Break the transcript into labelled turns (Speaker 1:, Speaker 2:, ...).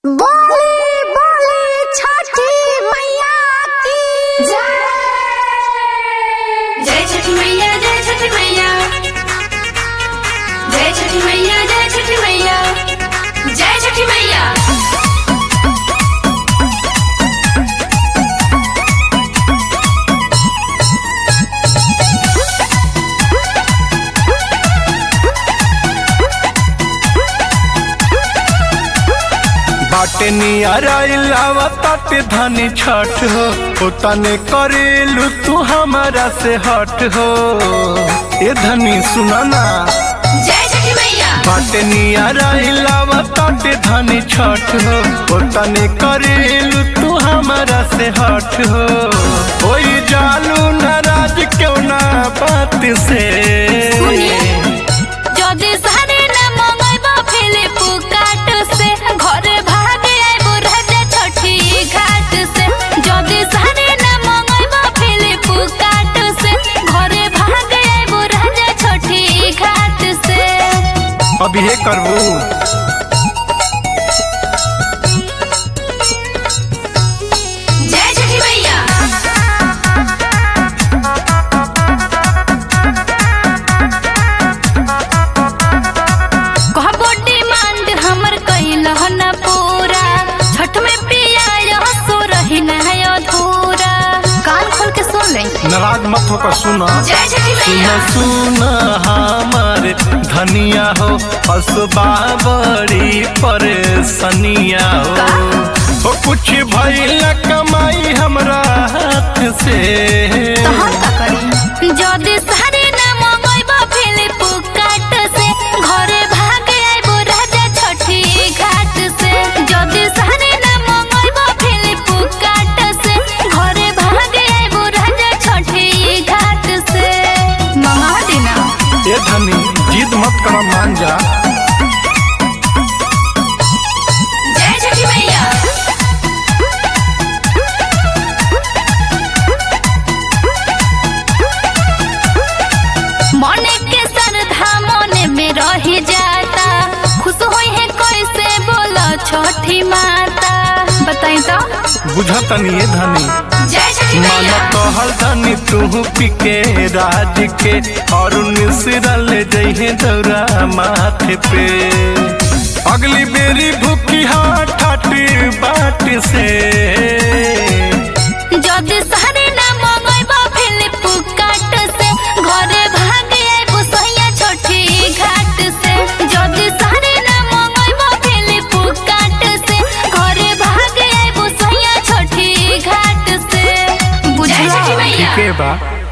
Speaker 1: बोली बोली छठी मैया की जय
Speaker 2: जय छठी मैया जय छठी मैया जय छठी मैया जय छठी मैया जय छठी मैया
Speaker 3: बाटे नियराइलावा ताटे धनी छठ हो ओ तने करेलू तू हमारा से हट हो ए धनी सुना ना
Speaker 2: जय छठी मैया
Speaker 3: बाटे नियराइलावा ताटे धनी छठ हो ओ तने करेलू तू हमारा से हट हो ओई जालू नाराज क्यों ना बात से
Speaker 2: যদি সারে না মঙ্গাইব ফিলিপ কাট সে ঘরে ভাগে আইব রাজা ছঠি ঘাট সে যদি সারে না মঙ্গাইব ফিলিপ কাট সে ঘরে ভাগে আইব রাজা ছঠি ঘাট সে
Speaker 3: अभी ये करबू
Speaker 2: जय छठी मैया कहबो डिमांड हमर कइल न पूरा छठ में पिया सो रही न है अधूरा कान खोल के सुन ले
Speaker 3: नाराज मत होकर सुना
Speaker 2: जय छठी मैया
Speaker 3: सुन सुन हमार धनिया हो असबा बड़ी परेशानिया हो ओ कुछ भइल कमाई हमरा हाथ से
Speaker 2: तो हम का करी जदी सारे ना मंगइब फिलिप काट से घरे भाग आइबो राजा छठी घाट से जदी सारे ना मंगइब फिलिप काट से घरे भाग आइबो राजा छठी घाट से मंगा देना
Speaker 3: ए धनी जिद मत कर मान जा
Speaker 2: जय छठी मैया मने के श्रद्धा मने में रही जाता खुश होई है कैसे बोलो छठी माता बताई तो
Speaker 3: बुझतनी ए धनी
Speaker 2: जय छठी
Speaker 3: मन
Speaker 2: मैया
Speaker 3: कहल धनी तू पिके राज के और मिश्रल जइहे दौरा माथे पे अगली बेरी भूखी हाथ ठाटी बाट से
Speaker 2: जदी सारे ना मंगइब फिलिप काट से घरे भाग आइबो सैया छठी घाट से जदी सारे ना मंगइब फिलिप काट से घरे भाग आइबो सैया छठी घाट से बुझला
Speaker 3: ठीके बा